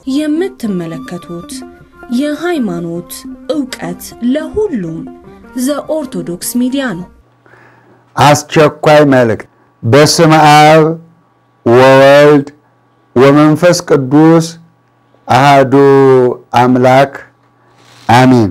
የምትመለከቱት የሃይማኖት ዕውቀት ለሁሉም ዘኦርቶዶክስ ሚዲያ ነው። አስቸኳይ መልእክት። በስመ አብ ወወልድ ወመንፈስ ቅዱስ አሃዱ አምላክ አሚን።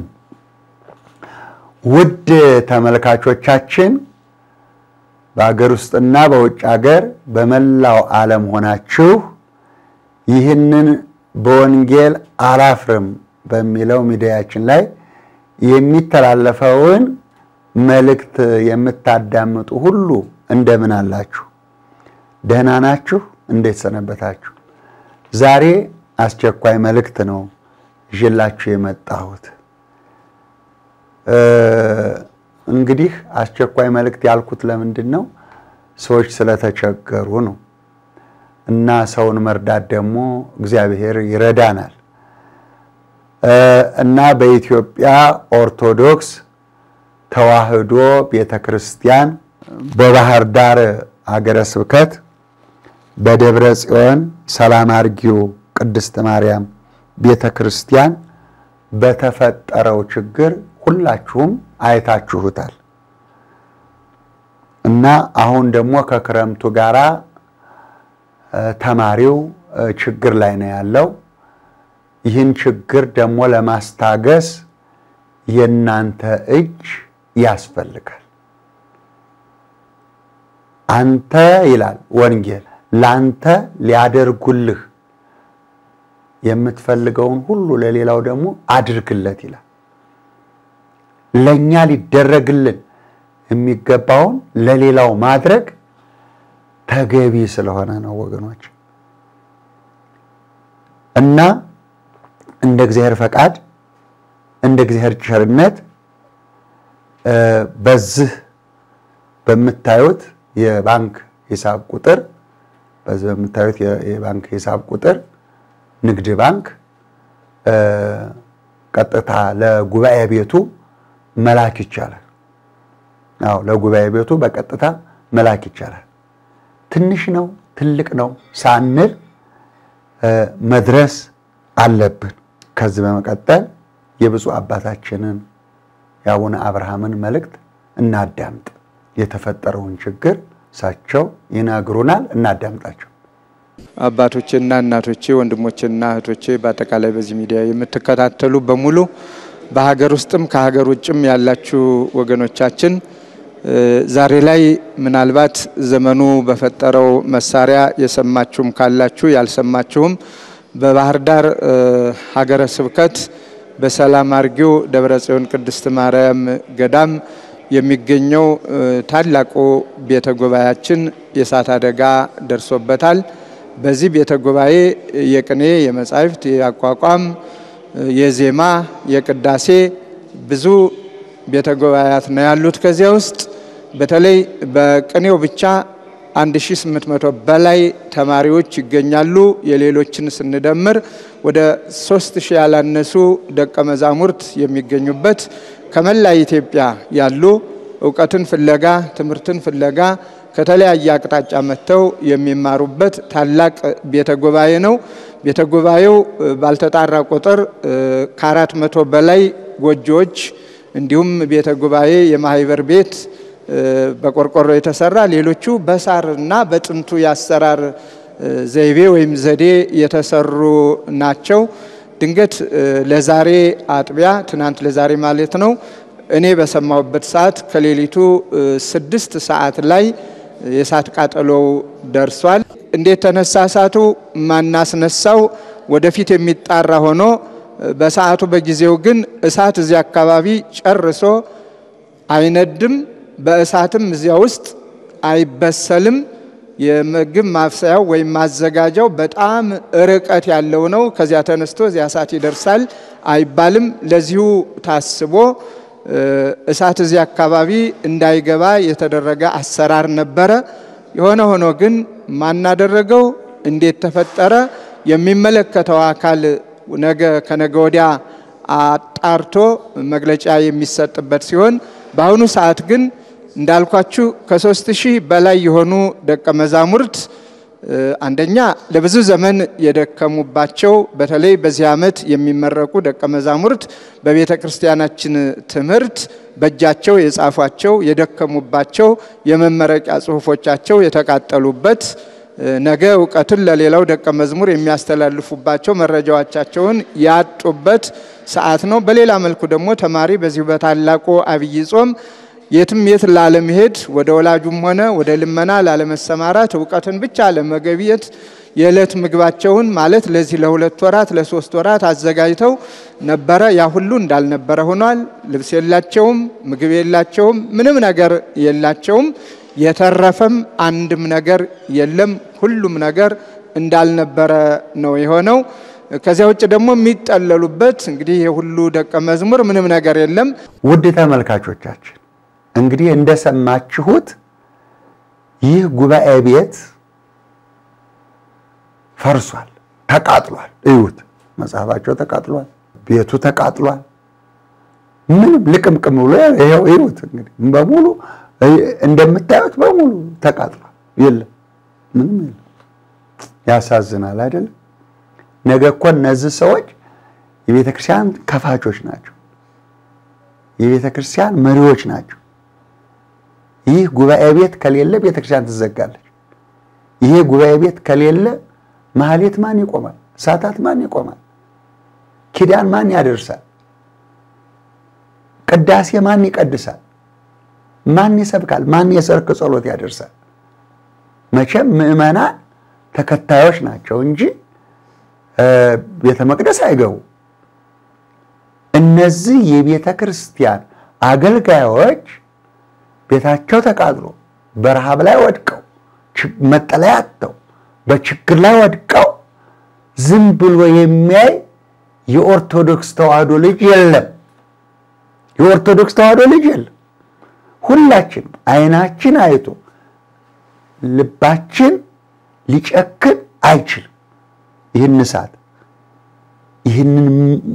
ውድ ተመልካቾቻችን በሀገር ውስጥና በውጭ ሀገር በመላው ዓለም ሆናችሁ ይህንን በወንጌል አላፍርም በሚለው ሚዲያችን ላይ የሚተላለፈውን መልእክት የምታዳምጡ ሁሉ እንደምን አላችሁ? ደህና ናችሁ? እንዴት ሰነበታችሁ? ዛሬ አስቸኳይ መልእክት ነው ይዤላችሁ የመጣሁት። እንግዲህ አስቸኳይ መልእክት ያልኩት ለምንድን ነው? ሰዎች ስለተቸገሩ ነው። እና ሰውን መርዳት ደግሞ እግዚአብሔር ይረዳናል። እና በኢትዮጵያ ኦርቶዶክስ ተዋሕዶ ቤተ ክርስቲያን በባህር ዳር ሀገረ ስብከት በደብረ ጽዮን ሰላም አርጊው ቅድስት ማርያም ቤተ ክርስቲያን በተፈጠረው ችግር ሁላችሁም አይታችሁታል። እና አሁን ደግሞ ከክረምቱ ጋራ ተማሪው ችግር ላይ ነው ያለው። ይህን ችግር ደግሞ ለማስታገስ የእናንተ እጅ ያስፈልጋል። አንተ ይላል ወንጌል ለአንተ ሊያደርጉልህ የምትፈልገውን ሁሉ ለሌላው ደግሞ አድርግለት ይላል። ለእኛ ሊደረግልን የሚገባውን ለሌላው ማድረግ ተገቢ ስለሆነ ነው ወገኖች። እና እንደ እግዚአብሔር ፈቃድ እንደ እግዚአብሔር ቸርነት በዚህ በምታዩት የባንክ ሂሳብ ቁጥር በዚህ በምታዩት የባንክ ሂሳብ ቁጥር ንግድ ባንክ ቀጥታ ለጉባኤ ቤቱ መላክ ይቻላል። አዎ ለጉባኤ ቤቱ በቀጥታ መላክ ይቻላል። ትንሽ ነው ትልቅ ነው ሳንል መድረስ አለብን። ከዚህ በመቀጠል የብፁዕ አባታችንን የአቡነ አብርሃምን መልእክት እናዳምጥ። የተፈጠረውን ችግር እሳቸው ይነግሩናል። እናዳምጣቸው። አባቶቼና እናቶቼ፣ ወንድሞቼና እህቶቼ በአጠቃላይ በዚህ ሚዲያ የምትከታተሉ በሙሉ በሀገር ውስጥም ከሀገር ውጭም ያላችሁ ወገኖቻችን ዛሬ ላይ ምናልባት ዘመኑ በፈጠረው መሳሪያ የሰማችሁም ካላችሁ ያልሰማችሁም በባህር ዳር ሀገረ ስብከት በሰላም አርጊው ደብረ ጽዮን ቅድስት ማርያም ገዳም የሚገኘው ታላቁ ቤተ ጉባኤያችን የእሳት አደጋ ደርሶበታል። በዚህ ቤተ ጉባኤ የቅኔ፣ የመጻሕፍት፣ የአቋቋም፣ የዜማ፣ የቅዳሴ ብዙ ቤተ ጉባኤያት ነው ያሉት። ከዚያ ውስጥ በተለይ በቅኔው ብቻ 1800 በላይ ተማሪዎች ይገኛሉ። የሌሎችን ስንደምር ወደ 3000 ያላነሱ ደቀ መዛሙርት የሚገኙበት ከመላ ኢትዮጵያ ያሉ እውቀትን ፍለጋ ትምህርትን ፍለጋ ከተለያየ አቅጣጫ መጥተው የሚማሩበት ታላቅ ቤተ ጉባኤ ነው። ቤተ ጉባኤው ባልተጣራ ቁጥር ከአራት መቶ በላይ ጎጆዎች እንዲሁም ቤተ ጉባኤ የማህበር ቤት በቆርቆሮ የተሰራ ሌሎቹ በሳርና በጥንቱ የአሰራር ዘይቤ ወይም ዘዴ የተሰሩ ናቸው። ድንገት ለዛሬ አጥቢያ ትናንት ለዛሬ ማለት ነው እኔ በሰማሁበት ሰዓት ከሌሊቱ ስድስት ሰዓት ላይ የእሳት ቃጠሎው ደርሷል። እንዴት ተነሳ እሳቱ? ማናስነሳው ወደፊት የሚጣራ ሆኖ በሰዓቱ በጊዜው ግን እሳት እዚያ አካባቢ ጨርሶ አይነድም፣ በእሳትም እዚያ ውስጥ አይበሰልም። የምግብ ማብሰያው ወይም ማዘጋጃው በጣም ርቀት ያለው ነው። ከዚያ ተነስቶ እዚያ እሳት ይደርሳል አይባልም። ለዚሁ ታስቦ እሳት እዚያ አካባቢ እንዳይገባ የተደረገ አሰራር ነበረ። የሆነ ሆኖ ግን ማናደረገው እንዴት ተፈጠረ? የሚመለከተው አካል ነገ ከነገ ወዲያ አጣርቶ መግለጫ የሚሰጥበት ሲሆን በአሁኑ ሰዓት ግን እንዳልኳችሁ ከሶስት ሺህ በላይ የሆኑ ደቀ መዛሙርት አንደኛ ለብዙ ዘመን የደከሙባቸው በተለይ በዚህ ዓመት የሚመረቁ ደቀ መዛሙርት በቤተ ክርስቲያናችን ትምህርት በእጃቸው የጻፏቸው የደከሙባቸው የመመረቂያ ጽሑፎቻቸው የተቃጠሉበት ነገ እውቀትን ለሌላው ደቀ መዝሙር የሚያስተላልፉባቸው መረጃዎቻቸውን ያጡበት ሰዓት ነው። በሌላ መልኩ ደግሞ ተማሪ በዚሁ በታላቁ አብይ ጾም የትም የት ላለመሄድ ወደ ወላጁም ሆነ ወደ ልመና ላለመሰማራት እውቀትን ብቻ ለመገብየት የዕለት ምግባቸውን ማለት ለዚህ ለሁለት ወራት ለሶስት ወራት አዘጋጅተው ነበረ። ያ ሁሉ እንዳልነበረ ሆኗል። ልብስ የላቸውም፣ ምግብ የላቸውም፣ ምንም ነገር የላቸውም። የተረፈም አንድም ነገር የለም። ሁሉም ነገር እንዳልነበረ ነው የሆነው። ከዚያ ውጭ ደግሞ የሚጠለሉበት እንግዲህ የሁሉ ደቀ መዝሙር ምንም ነገር የለም። ውድ ተመልካቾቻችን እንግዲህ እንደሰማችሁት ይህ ጉባኤ ቤት ፈርሷል፣ ተቃጥሏል። እዩት፣ መጽሐፋቸው ተቃጥሏል፣ ቤቱ ተቃጥሏል። ምንም ልቅምቅም ብሎ ይኸው እዩት። እንግዲህ በሙሉ እንደምታዩት በሙሉ ተቃጥሏል። የለም ምንም የለም። ያሳዝናል አይደለም? ነገ እኮ እነዚህ ሰዎች የቤተ ክርስቲያን ከፋቾች ናቸው። የቤተ ክርስቲያን መሪዎች ናቸው። ይህ ጉባኤ ቤት ከሌለ ቤተ ክርስቲያን ትዘጋለች። ይሄ ጉባኤ ቤት ከሌለ ማህሌት ማን ይቆማል? ሰዓታት ማን ይቆማል? ኪዳን ማን ያደርሳል? ቅዳሴ ማን ይቀድሳል? ማን ይሰብካል? ማን የሰርክ ጸሎት ያደርሳል? መቼም ምዕመናን ተከታዮች ናቸው እንጂ ቤተ መቅደስ አይገቡ። እነዚህ የቤተ ክርስቲያን አገልጋዮች ቤታቸው ተቃጥሎ በረሃብ ላይ ወድቀው መጠለያ አጥተው በችግር ላይ ወድቀው ዝም ብሎ የሚያይ የኦርቶዶክስ ተዋህዶ ልጅ የለም። የኦርቶዶክስ ተዋህዶ ልጅ የለም። ሁላችን አይናችን አይቶ ልባችን ሊጨክን አይችልም። ይህን እሳት ይህንን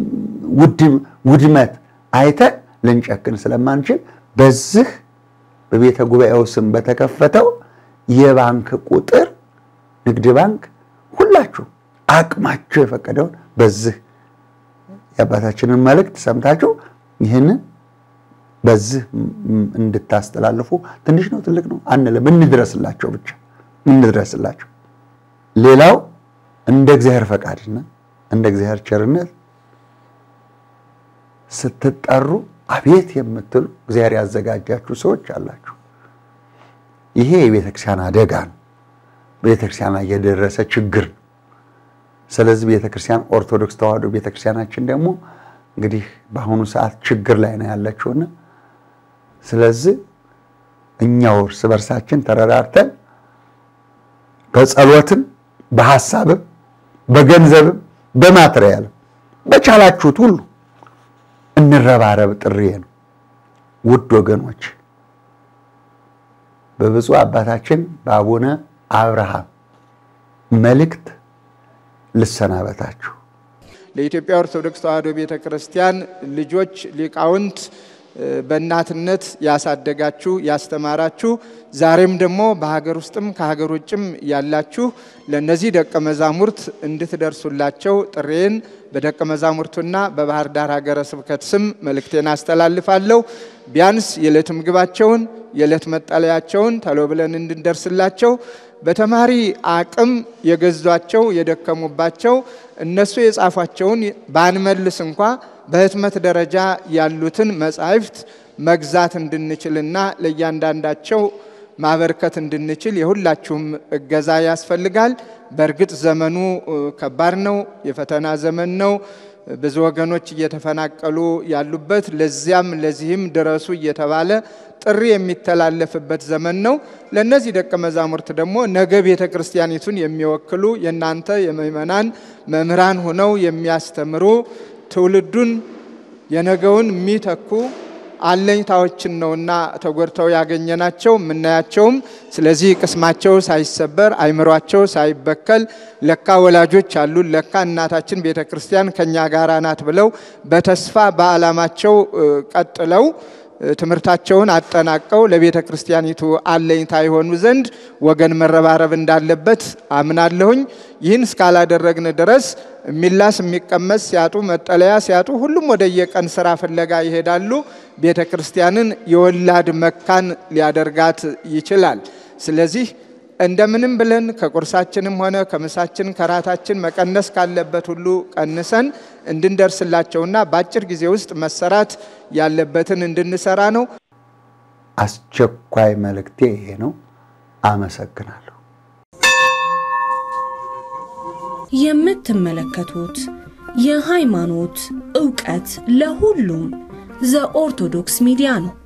ውድመት አይተን ልንጨክን ስለማንችል በዚህ በቤተ ጉባኤው ስም በተከፈተው የባንክ ቁጥር ንግድ ባንክ ሁላችሁ አቅማችሁ የፈቀደውን በዚህ የአባታችንን መልእክት ሰምታችሁ ይህንን በዚህ እንድታስተላልፉ ትንሽ ነው ትልቅ ነው አንልም፣ እንድረስላቸው ብቻ እንድረስላቸው። ሌላው እንደ እግዚአብሔር ፈቃድና እንደ እግዚአብሔር ቸርነት ስትጠሩ አቤት የምትሉ እግዚአብሔር ያዘጋጃችሁ ሰዎች አላችሁ። ይሄ የቤተክርስቲያን አደጋ ነው። ቤተክርስቲያን ላይ የደረሰ ችግር ነው። ስለዚህ ቤተክርስቲያን ኦርቶዶክስ ተዋህዶ ቤተክርስቲያናችን ደግሞ እንግዲህ በአሁኑ ሰዓት ችግር ላይ ነው ያለችውና ስለዚህ እኛው እርስ በርሳችን ተረዳርተን በጸሎትም በሐሳብም በገንዘብም በማትሪያልም በቻላችሁት ሁሉ እንረባረብ ጥሪ ነው። ውድ ወገኖች በብፁዕ አባታችን በአቡነ አብርሃም መልእክት ልሰናበታችሁ። ለኢትዮጵያ ኦርቶዶክስ ተዋሕዶ ቤተ ክርስቲያን ልጆች ሊቃውንት በእናትነት ያሳደጋችሁ ያስተማራችሁ፣ ዛሬም ደግሞ በሀገር ውስጥም ከሀገር ውጭም ያላችሁ ለእነዚህ ደቀ መዛሙርት እንድትደርሱላቸው ጥሬን በደቀ መዛሙርቱና በባህር ዳር ሀገረ ስብከት ስም መልእክቴን አስተላልፋለሁ። ቢያንስ የዕለት ምግባቸውን የዕለት መጠለያቸውን ተሎ ብለን እንድንደርስላቸው በተማሪ አቅም የገዟቸው የደከሙባቸው እነሱ የጻፏቸውን ባንመልስ እንኳ በህትመት ደረጃ ያሉትን መጻሕፍት መግዛት እንድንችልና ለእያንዳንዳቸው ማበርከት እንድንችል የሁላችሁም እገዛ ያስፈልጋል። በእርግጥ ዘመኑ ከባድ ነው፣ የፈተና ዘመን ነው። ብዙ ወገኖች እየተፈናቀሉ ያሉበት ለዚያም ለዚህም ድረሱ እየተባለ ጥሪ የሚተላለፍበት ዘመን ነው። ለእነዚህ ደቀ መዛሙርት ደግሞ ነገ ቤተ ክርስቲያኒቱን የሚወክሉ የእናንተ የምእመናን መምህራን ሆነው የሚያስተምሩ ትውልዱን የነገውን የሚተኩ አለኝታዎችን ነውና ተጎድተው ያገኘናቸው የምናያቸውም። ስለዚህ ቅስማቸው ሳይሰበር አይምሯቸው ሳይበከል ለካ ወላጆች አሉን፣ ለካ እናታችን ቤተ ክርስቲያን ከኛ ጋር ናት ብለው በተስፋ በዓላማቸው ቀጥለው ትምህርታቸውን አጠናቀው ለቤተ ክርስቲያኒቱ አለኝታ የሆኑ ዘንድ ወገን መረባረብ እንዳለበት አምናለሁኝ። ይህን እስካላደረግን ድረስ የሚላስ የሚቀመስ ሲያጡ፣ መጠለያ ሲያጡ ሁሉም ወደ የቀን ስራ ፍለጋ ይሄዳሉ። ቤተ ክርስቲያንን የወላድ መካን ሊያደርጋት ይችላል። ስለዚህ እንደምንም ብለን ከቁርሳችንም ሆነ ከምሳችን ከራታችን መቀነስ ካለበት ሁሉ ቀንሰን እንድንደርስላቸውና በአጭር ጊዜ ውስጥ መሰራት ያለበትን እንድንሰራ ነው። አስቸኳይ መልእክቴ ይሄ ነው። አመሰግናለሁ። የምትመለከቱት የሃይማኖት ዕውቀት ለሁሉም ዘኦርቶዶክስ ሚዲያ ነው።